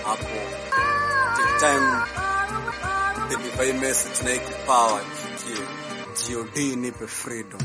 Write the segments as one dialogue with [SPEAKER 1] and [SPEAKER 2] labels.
[SPEAKER 1] hapo. Take time deliver hii message na hii kipawa ifikie. God nipe freedom.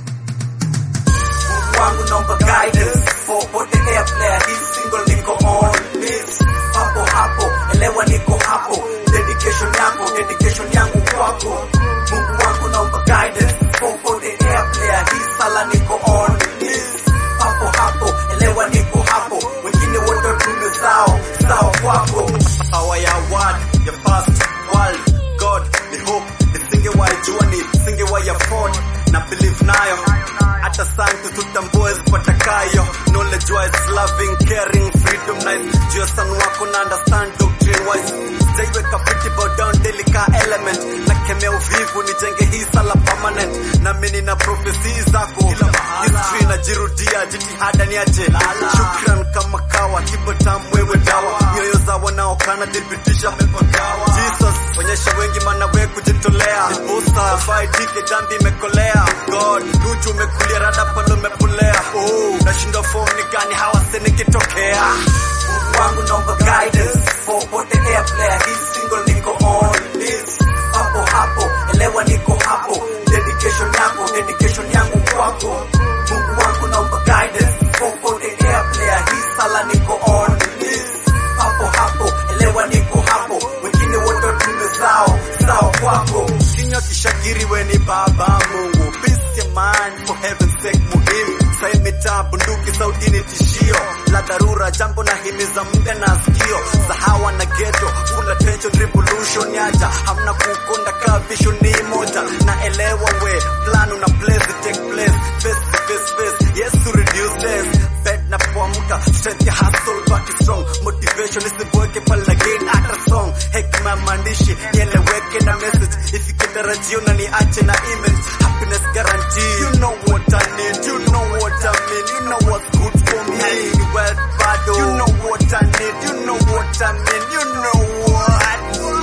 [SPEAKER 2] Mungu wangu naomba guidance popote airplay hii single niko on miss hapo hapo elewa niko hapo dedication yako dedication yangu kwako Mungu wangu naomba guidance popote airplay hii sala niko on miss hapo hapo elewa niko hapo wengine wote tume zao zao kwako
[SPEAKER 3] power ya word ya first world god the hope nisingewahi jua ni singewahi afford na believe nayo hata santu tutambue zipatakayo knowledge wise loving caring freedom nice juu ya son wako na understand doctrine wise sijaiweka fiti bow down daily ka element na kemea uvivu nijenge hii sala permanent na mimi na prophecy zako history najirudia jitihada niache shukran kama kawa kipo tamu wewe dawa nyoyo za wanaokana thibitisha mepagawa jesus onyesha wengi mana we kujitolea niposa faidike dhambi imekolea god nuchu umekulia rada palo umepolea oh, nashindwa form ni gani hawase nikitokea
[SPEAKER 2] Mungu wangu naomba guidance popote airplay hii single niko on miss hapo hapo elewa niko hapo dedication yako dedication yangu kwako Mungu wangu naomba guidance popote airplay hii sala niko on miss hapo hapo elewa niko hapo wengine wote tume zao zao kwako
[SPEAKER 3] kinywa kishakiri we ni baba mungu peace ya mind for heaven's sake muhimu sai mitaa bunduki sauti ni tishio la dharura jambo na himiza mda na sikio sahawa na geto full attention revolution yaja hamna kukonda ka vision ni moja na elewa we plan una place it take place face to face face yes to reduce less bed na kuamka strength ya hustle back strong motivation isiboeke pale again ata song hekima ya maandishi nieleweke na message ifike tarajio na niache na image happiness guarantee you know what I need you know what I mean you know what's good for me ni well bado you know what I need you know what I mean you know what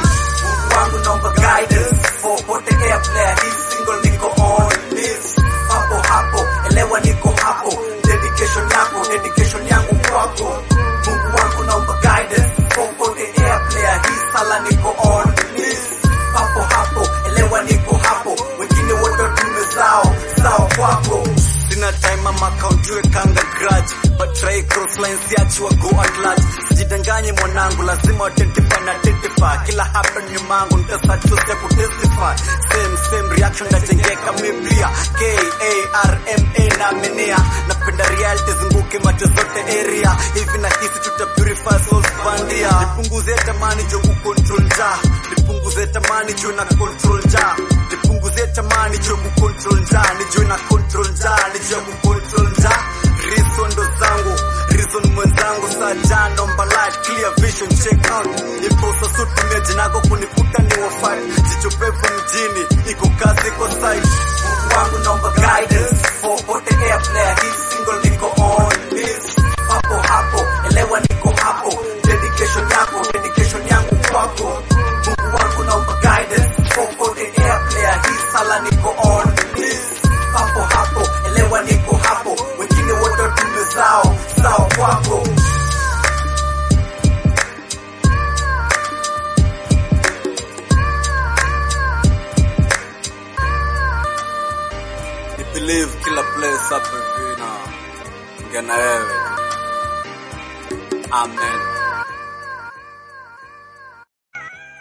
[SPEAKER 2] Mungu wangu naomba guidance popote airplay hii single niko on miss hapo hapo elewa niko hapo dedication yako dedication yangu kwako Mungu wangu naomba guidance popote airplay hii sala niko on miss hapo hapo elewa niko hapo wengine wote tume zao zao kwako
[SPEAKER 3] sina time ama kauntiwe kanga grudge but try cross lines siachiwa go at large sijidanganye mwanangu lazima identify na identify kila happen nyumangu nitasachusia kutestify same same reaction ndajengeka mipia k a r m a na menea napenda reality zunguke macho zote area hivi na hisi tuta purify souls bandia nipunguze tamani jo kucontrol njaa nipunguze tamani jo na control njaa nipunguze tamani jo kucontrol njaa nijue na control njaa nijue kucontrol njaa reason ndo zangu reason mwenzangu saa jano mbalai clear vision check out iposa sutumia jinako kunikuta ni wafai jicho pevu mjini iko kazi iko site
[SPEAKER 2] Mungu wangu naomba guidance popote airplay hii single niko on miss hapo hapo elewa niko hapo dedication yako dedication yangu kwako Mungu wangu naomba guidance popote airplay hii sala niko on miss hapo hapo elewa niko hapo wengine wote tume zao zao kwako
[SPEAKER 1] Ni believe kila place hapa hivi na ngena wewe. Amen.